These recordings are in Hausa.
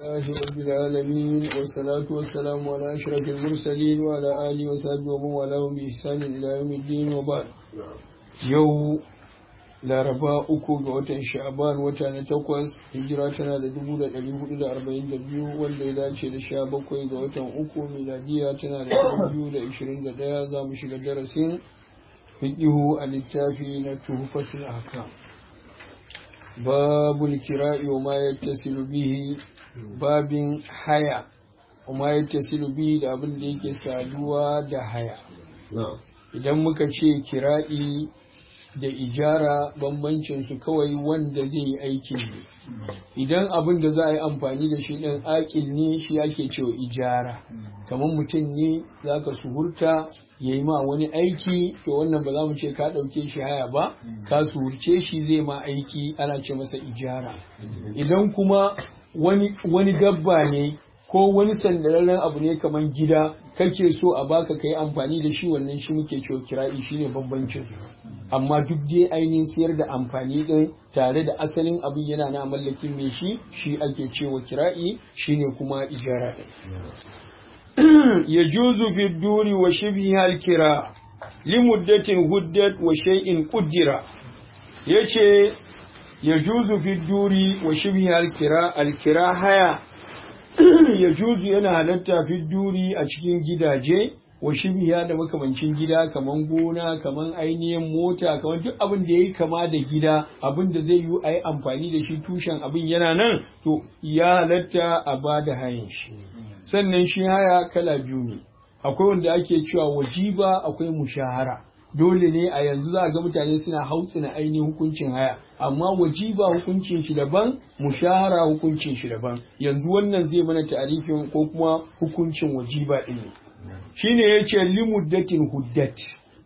الله رب العالمين والصلاة والسلام على أشرف المرسلين وعلى آله وصحبه ومن والاه بإحسان إلى يوم الدين وبعد يوم laraba uku ga watan sha'aban wata na takwas hijira tana da dubu da ɗari hudu da arba'in da biyu wanda ya dace da sha bakwai ga watan uku miladiya tana da ɗari biyu da ishirin da ɗaya za mu shiga darasin fiƙihu a littafi na tuhufatul ahkam babul kira'i wa ma yattasilu bihi babin haya wa ma yattasilu bihi da abin da yake saduwa da haya idan muka ce kira'i da ijara bambancin su kawai wanda zai yi aikin ne idan abin da za a yi amfani da shi ɗin akil ne shi ake cewa ijara kamar mutum ne za ka suhurta ya yi ma wani aiki to wannan ba za mu ce ka ɗauke shi haya ba ka suhurce shi zai ma aiki ana ce masa ijara idan kuma wani dabba ne ko wani sandararren abu ne kamar gida kake so a baka ka yi amfani da shi wannan shi muke cewa kira'i shine bambancin amma duk dai ainihin siyar da amfani din tare da asalin abin yana na mallakin mai shi shi ake cewa kira'i shine kuma ijara ya juzu fi duri wa shibhi kira limuddatin huddat wa shay'in quddira yace ya juzu fi duri wa shibhi kira alkira haya ya juzu yana halatta fi duri a cikin gidaje wa shibiya da makamancin gida kaman gona kaman ainihin mota kaman duk abin da yayi kama da gida abin da zai yi a yi amfani da shi tushen abin yana nan to ya halatta a ba da hayan shi sannan shi haya kala biyu ne akwai wanda ake cewa wajiba akwai mushahara dole ne a yanzu za a ga mutane suna hautsina ainihin hukuncin haya amma wajiba hukuncin shi daban mushahara hukuncin shi daban yanzu wannan zai mana ta'arifin ko kuma hukuncin wajiba din ne shine yace limuddatin huddat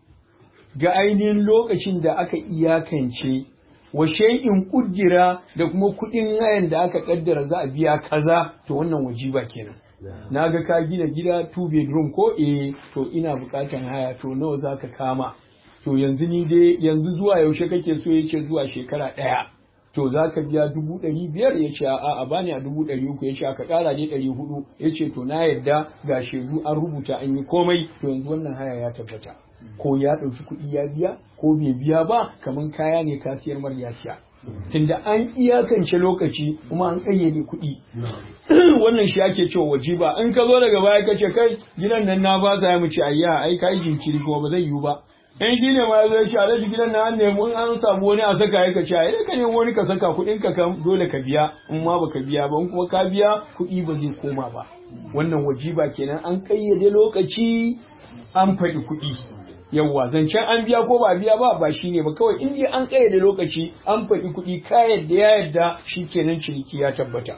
ga ainihin lokacin da aka iyakance wa shay'in kuddira da kuma kudin hayan da aka kaddara za a biya kaza to wannan wajiba kenan na ga ka gina gida two bedroom ko eh to ina bukatan haya to nawa zaka kama to yanzu ni dai yanzu zuwa yaushe kake so yace zuwa shekara ɗaya to zaka biya dubu ɗari biyar ya ce a a bani a dubu ɗari uku ya ce aka ƙara ne ɗari hudu ya ce to na yadda ga shedu an rubuta an yi komai to yanzu wannan haya ya tabbata ko ya ɗauki kuɗi ya biya ko bai biya ba kamar kaya ne ka siyar mar ya siya tunda an iyakance lokaci kuma an ƙayyade kuɗi wannan shi ake cewa wajiba in ka zo daga baya ka ce kai gidan nan na ba sa mu ce ayya ai kai jinkiri kuma ba zai yiwu ba in shi ne ma ya zo ya ce alhaji gidan na an nemi an samu wani a saka ya ka ce ai ka nemi wani ka saka kuɗin ka kan dole ka biya in ma baka biya ba in kuma ka biya kuɗi ba zai koma ba wannan wajiba kenan an ƙayyade lokaci an faɗi kuɗi yawwa zancen an biya ko ba biya ba ba shine ba kawai in dai an kayyade lokaci an faɗi kuɗi ka yadda ya yadda shikenan ciniki ya tabbata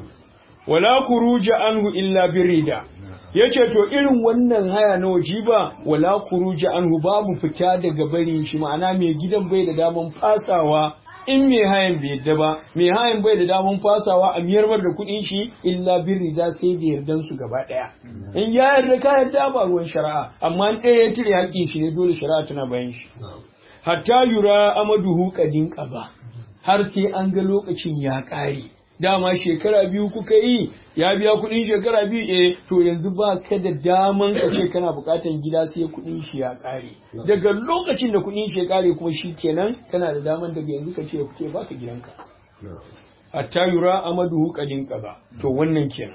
wala kuruja anhu illa birida yace to irin wannan haya na wajiba wala kuruja anhu babu fita daga barin shi ma'ana mai gidan bai da daman fasawa in mai hayan bai yadda ba mai hayan bai da daman fasawa a miyar da kuɗin shi illa birida sai da yardan su gaba ɗaya in ya yarda ka yarda ba ruwan shari'a amma in ɗaya ya cire haƙƙin shi ne dole shari'a tana bayan shi hatta yura amaduhu kadin qaba har sai an ga lokacin ya ƙare dama shekara biyu kuka yi ya biya kuɗin shekara biyu eh to yanzu ba ka da daman ka ce kana buƙatan gida sai kuɗin shi ya ƙare daga lokacin da kuɗin shi ya ƙare kuma shi kenan kana da daman daga yanzu ka ce ya fice baka gidanka hatta yura amaduhu kadin qaba to wannan kenan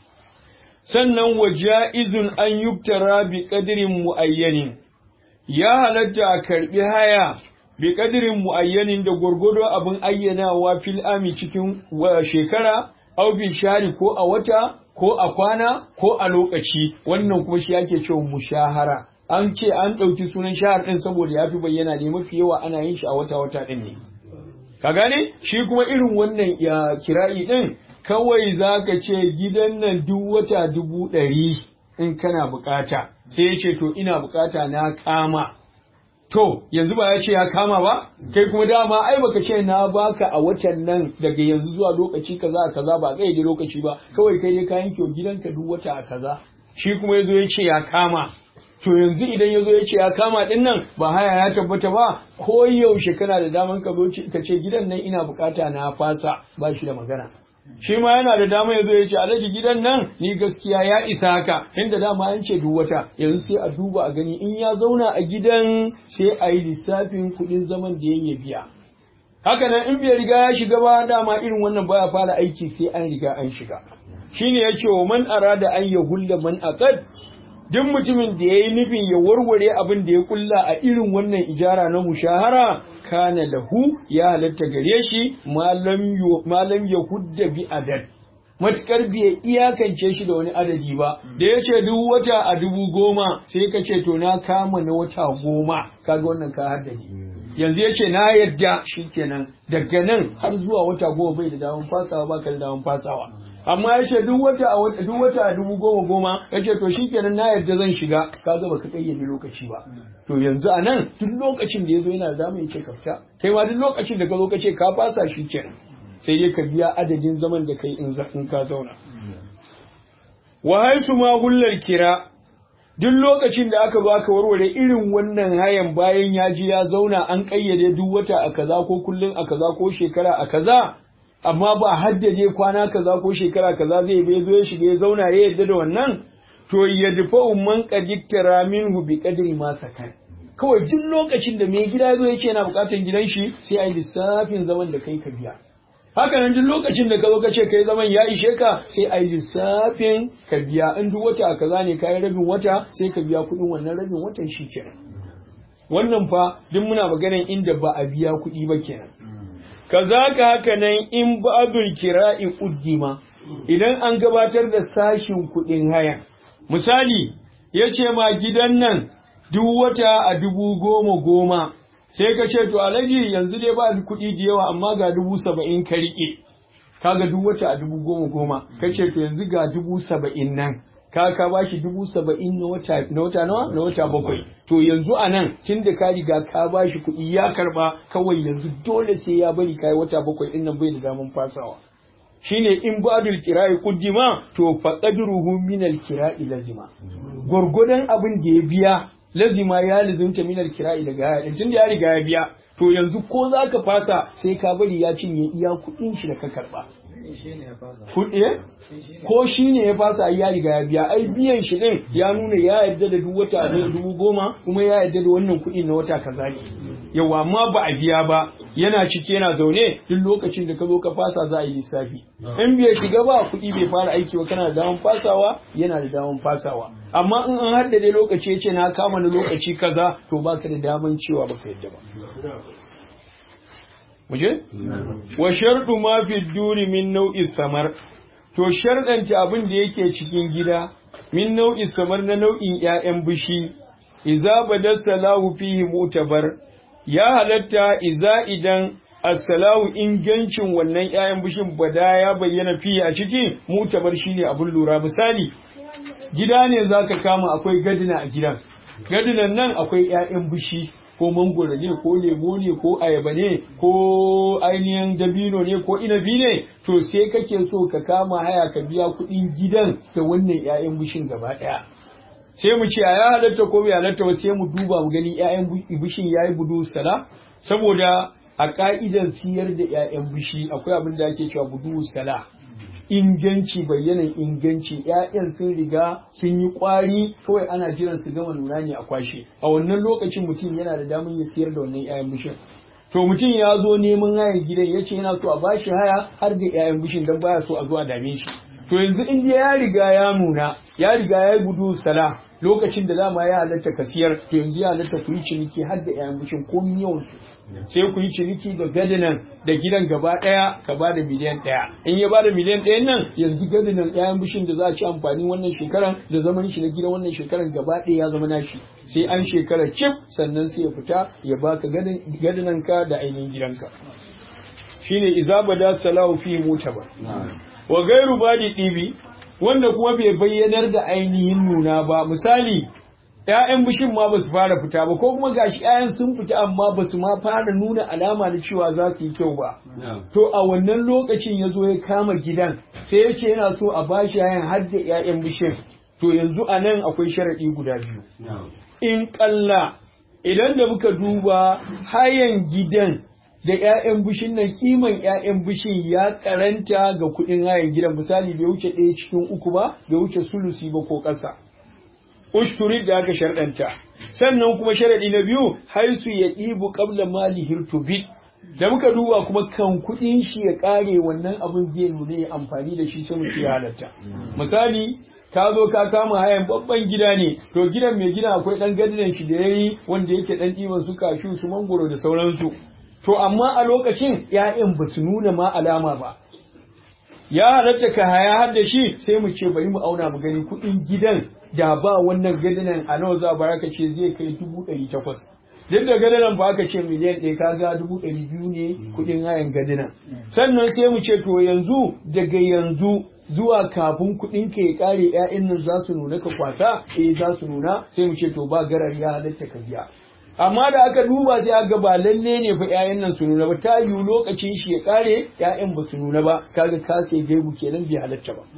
sannan wa ja'izun an yuktara bi qadrin muayyanin ya halatta a karbi haya bi qadrin muayyanin da gurgudo abin ayyanawa fil ami cikin shekara aw bi shari ko a wata ko a kwana ko a lokaci wannan kuma shi ake cewa mushahara an ce an ɗauki sunan shahar ɗin saboda ya fi bayyana ne mafi yawa ana yin shi a wata wata ɗin ne ka gane shi kuma irin wannan ya kira'i ɗin kawai za ka ce gidan nan duk wata dubu ɗari in kana bukata sai ya ce to ina bukata na kama to yanzu ba ya ce ya kama ba kai kuma dama ai baka ce na baka a watan nan daga yanzu zuwa lokaci kaza kaza ba kai da lokaci ba kawai kai dai ka yanke gidanka duk wata a kaza shi kuma yazo ya ce ya kama to yanzu idan yazo ya ce ya kama din nan ba haya ya tabbata ba ko yaushe kana da daman ka zo ka ce gidan nan ina bukata na fasa ba shi da magana shi ma yana da dama ya zo ya ce alhaji gidan nan ni gaskiya ya isa haka inda dama an ce duk wata yanzu sai a duba a gani in ya zauna a gidan sai a yi lissafin kuɗin zaman da ya biya haka nan in bai riga ya shiga ba dama irin wannan baya fara aiki sai an riga an shiga shine ya ce wa man arada an ya hulla man aqad duk mutumin da ya yi nufin ya warware abin da ya kulla a irin wannan ijara na mushahara kana lahu ya halatta gare shi malam ya hudda bi adad matukar bai iyakance shi da wani adadi ba da ya ce duk wata a dubu goma sai ka ce to na kama na wata goma kaga wannan ka haddadi yanzu ya ce na yadda shi kenan daga nan har zuwa wata goma bai da damar fasawa ba ka da damar fasawa amma ya ce duk wata a duk wata a dubu goma goma ya ce to shi kenan na yadda zan shiga ka ga baka kayyade lokaci ba to yanzu a nan duk lokacin da ya zo yana da damar ya ce ka fita kai ma duk lokacin da ka zo ka ce ka fasa shi kenan sai dai ka biya adadin zaman da kai in ka zauna wa haisu ma hullar kira duk lokacin da aka zo aka warware irin wannan hayan bayan ya ji ya zauna an kayyade duk wata a kaza ko kullum a kaza ko shekara a kaza amma ba haddade kwana kaza ko shekara kaza zai bai zo ya shiga ya zauna ya yarda da wannan to ya dafa umman qadiktara minhu bi qadri ma sakan kawai duk lokacin da mai gida zo yake yana bukatar gidan shi sai a yi lissafin zaman da kai ka biya haka nan duk lokacin da ka zo ka ce kai zaman ya ishe ka sai a yi lissafin ka biya in duk wata kaza ne kayi rabin wata sai ka biya kuɗin wannan rabin watan shi kenan wannan fa duk muna maganan inda ba a biya kuɗi ba kenan kazaka haka nan in ba'dul kira'i uddima idan an gabatar da sashin kuɗin haya misali ya ce ma gidan nan duk wata a dubu goma goma sai ka ce to alhaji yanzu dai ba kuɗi da yawa amma ga dubu saba'in ka riƙe kaga duk wata a dubu goma goma ka ce to yanzu ga dubu saba'in nan ka ka ba shi dubu saba'in na wata na wata nawa na wata bakwai to yanzu a nan tun da ka riga ka ba shi kuɗi ya karɓa kawai yanzu dole sai ya bari kai wata bakwai ɗin nan bai da daman fasawa shine in badul kira'i kuddima to faqadruhu min al kira'i lazima gurgudan abin da ya biya lazima ya lazimta min al kira'i daga haya din tunda ya riga ya biya to yanzu ko zaka fasa sai ka bari ya cinye iya kuɗin shi da ka karba kuɗi ko shi ne ya fasa ya riga ya biya ai biyan shi din ya nuna ya yarda da duk wata da dubu goma kuma ya yarda da wannan kuɗi na wata kaza ne yawa amma ba a biya ba yana ciki yana zaune duk lokacin da ka zo ka fasa za a yi lissafi in bai shiga ba kuɗi bai fara aiki ba kana da daman fasawa yana da daman fasawa amma in an haddade lokaci ya ce na kama na lokaci kaza to baka da daman cewa baka yadda ba muje? wa sharɗu ma fi duri min nau'in samar to sharɗanta abin da yake cikin gida min nau'in samar na nau'in ‘ya'yan bishi iza badar salahu fihi mutabar ya halatta iza idan assalahu ingancin wannan ‘ya'yan bishin bada ya bayyana fiye a ciki mutabar shine abin lura misali gida ne za ka kama akwai gadina a gidan gadinan nan akwai ‘ya'yan bishi ko mangoro ne ko lemo ne ko ayaba ne ko ainihin dabino ne ko inabi ne to sai kake so ka kama haya ka biya kuɗin gidan da wannan 'ya'yan bishin gaba ɗaya sai mu ce a ya halatta ko bai halatta ba sai mu duba mu gani 'ya'yan bishin yayi budu sala saboda a ka'idar siyar da 'ya'yan bishi akwai abin da ake cewa budu sala inganci bayyanan inganci ‘ya'yan sun riga sun yi ƙwari kawai ana jiran su gama nuna ne a kwashe a wannan lokacin mutum yana da damar ya siyar da wannan ‘ya'yan bishin to mutum ya zo neman hayan gidan ya ce yana so a bashi haya har da ‘ya'yan bishin don baya so a zo a dame shi to yanzu in ya riga ya nuna ya riga ya yi gudu sala lokacin da dama ya halatta ka siyar to yanzu ya halatta ku yi ciniki har da ‘ya'yan bishin ko yawan su sai ku yi ciniki da gadinan da gidan gaba ɗaya ka ba da miliyan ɗaya in ya ba da miliyan ɗayan nan yanzu gadinan ɗayan bishin da za a ci amfani wannan shekaran da zaman shi na gidan wannan shekaran gaba ɗaya ya zama nashi sai an shekara cif sannan sai ya fita ya baka gadinan ka da ainihin gidanka shine izaba da salahu fi mutaba wa gairu badi ɗibi wanda kuma bai bayyanar da ainihin nuna ba misali ‘ya'yan bishin ma ba su fara fita ba, ko kuma gashi ‘ya'yan sun fita amma ba su ma fara nuna alama da cewa za su yi kyau ba. To a wannan lokacin ya zo ya kama gidan, sai ya ce yana so a bashi ‘ya'yan har da ‘ya'yan bishin. To yanzu a nan akwai sharaɗi guda biyu. In ƙalla, idan da muka duba hayan gidan da 'ya'yan bishin nan kiman 'ya'yan bishin ya karanta ga kuɗin hayan gidan misali bai wuce ɗaya cikin uku ba bai wuce sulusi ba ko ƙasa ushturi da aka sharɗanta sannan kuma sharaɗi na biyu haisu ya ɗibu ƙabla mali hirtubit da muka duba kuma kan kuɗin shi ya ƙare wannan abin zai nuna ya amfani da shi sai mu ce halatta misali ka zo ka kama hayan babban gida ne to gidan mai gida akwai ɗan gadinan shi da ya yi wanda yake ɗan ɗiban su kashu su mangoro da sauransu to amma a lokacin ‘ya'yan ba su nuna ma alama ba ya halatta ka haya har da shi sai mu ce bari mu auna mu gani kuɗin gidan da ba wannan gadinan a nawa za a ce zai kai dubu ɗari takwas duk da gadinan ba aka ce miliyan ɗaya kaga dubu ɗari biyu ne kuɗin hayan gadinan sannan sai mu ce to yanzu daga yanzu zuwa kafin kuɗin ka ya ƙare ‘ya'yan nan za su nuna ka kwasa eh za su nuna sai mu ce to ba garar ya halatta ka biya amma da aka duba sai aka ba lalle ne fa ƴaƴan nan su nuna ba ta yiwu lokacin shi ya kare ƴaƴan ba su nuna ba kaga ka sai gaibu kenan bai halatta ba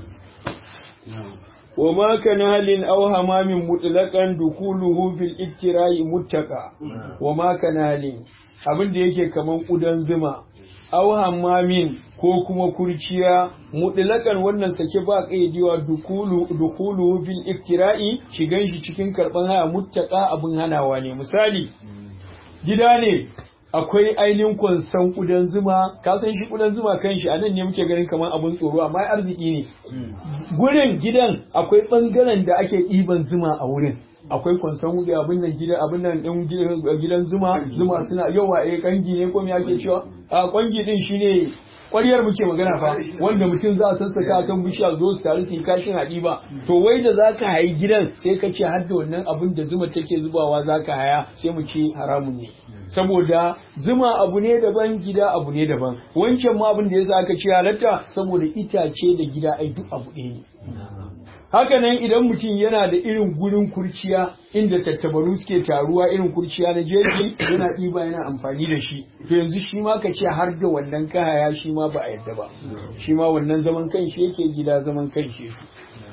wa ma kana halin aw hamamin mutlaqan dukuluhu fil ittira'i muttaqa wa ma kana halin abin da yake kaman kudan zuma aw hamamin ko kuma kurciya mutlakan wannan sake ba kaidiwa dukulu dukulu fil iftira'i shigan shi cikin karban haya muttaka abin hanawa ne misali gida ne akwai ainihin kwansan kudan zuma ka san shi kudan zuma kan shi anan ne muke ganin kamar abin tsoro amma arziki ne gurin gidan akwai bangaren da ake ɗiban zuma a wurin akwai kwansan wuri abin nan gidan abin nan din gidan zuma zuma suna yawa eh kangi ne ko me ake cewa a kwangi din shine ƙwaryar muke magana fa wanda mutum za a sassaka kan bishiya zo su taru su yi kashin haɗi ba to wai da za ka hayi gidan sai ka ce har da wannan abin da zuma take zubawa za ka haya sai mu ce haramun ne saboda zuma abu ne daban gida abu ne daban wancan ma abin da yasa aka ce halatta saboda itace da gida ai duk abu ɗaya ne haka nan idan mutum yana da irin gurin kurciya inda tattabaru suke taruwa irin kurciya na jeji yana ɗiba yana amfani da shi to yanzu shi ma ka ce har da wannan kahaya shi ma ba a yadda ba shi ma wannan zaman kan shi yake gida zaman kan shi yake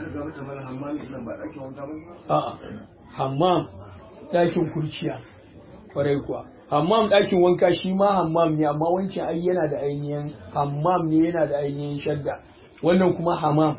a'a hammam ɗakin kurciya kwarai kuwa hammam ɗakin wanka shi ma hammam ne amma wancan ai yana da ainihin hammam ne yana da ainihin shadda wannan kuma hammam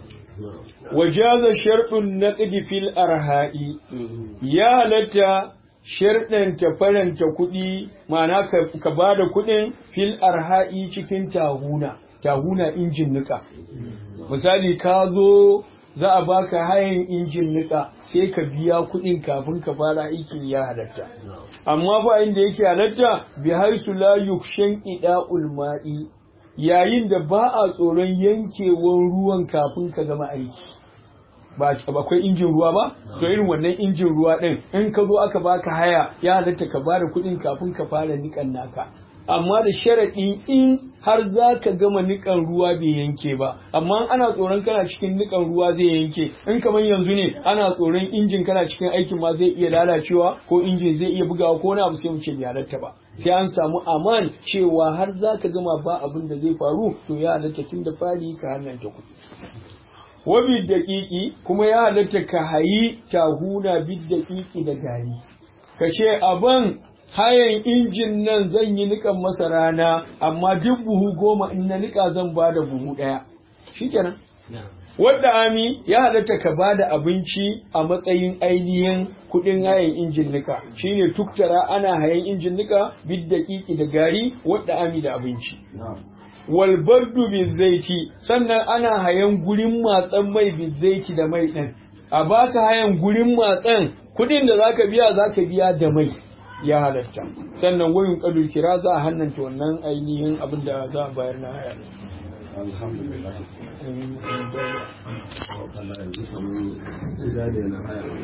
wajaza sharɗin naƙdi fil arha'i ya halatta sharɗin ta faranta kuɗi ma'ana ka ba da kuɗin fil arha'i cikin tahuna tahuna injin nika misali ka zo za a baka hayan injin nika sai ka biya kuɗin kafin ka fara aikin ya halatta amma fa inda yake halatta bi haisu la yukshan ida'ul ma'i yayin da ba a tsoron yankewan ruwan kafin ka gama aiki ba akwai injin ruwa ba to irin wannan injin ruwa din in ka zo aka baka haya ya halatta ka bada kuɗin kafin ka fara nikan naka amma da sharaɗi in har za ka gama nikan ruwa bai yanke ba amma ana tsoron kana cikin nikan ruwa zai yanke in kamar yanzu ne ana tsoron injin kana cikin aikin ma zai iya lalacewa ko injin zai iya bugawa ko wani abu sai mu ce bai halatta ba sai an samu aman cewa har za ka gama ba abin da zai faru to ya halatta tun da fari ka hannanta kuɗi wabi daƙiƙi kuma ya halatta ka hayi tahuna bid daƙiƙi da gari ka ce abin hayan injin nan zan yi nikan masa rana amma duk buhu goma in na nika zan ba da buhu ɗaya shikenan wadda ami ya halatta ka ba da abinci a matsayin ainihin kuɗin hayan injin nika shine tuktara ana hayan injin nika bid daƙiƙi da gari wadda ami da abinci walbardu bizaiti sannan ana hayan gurin matsan mai bizaiti da mai ɗin a baka hayan gurin matsan kuɗin da zaka biya zaka biya da mai ya halatta sannan wayin kadul kira za a hannanta wannan ainihin abin da za a bayar na haya alhamdulillah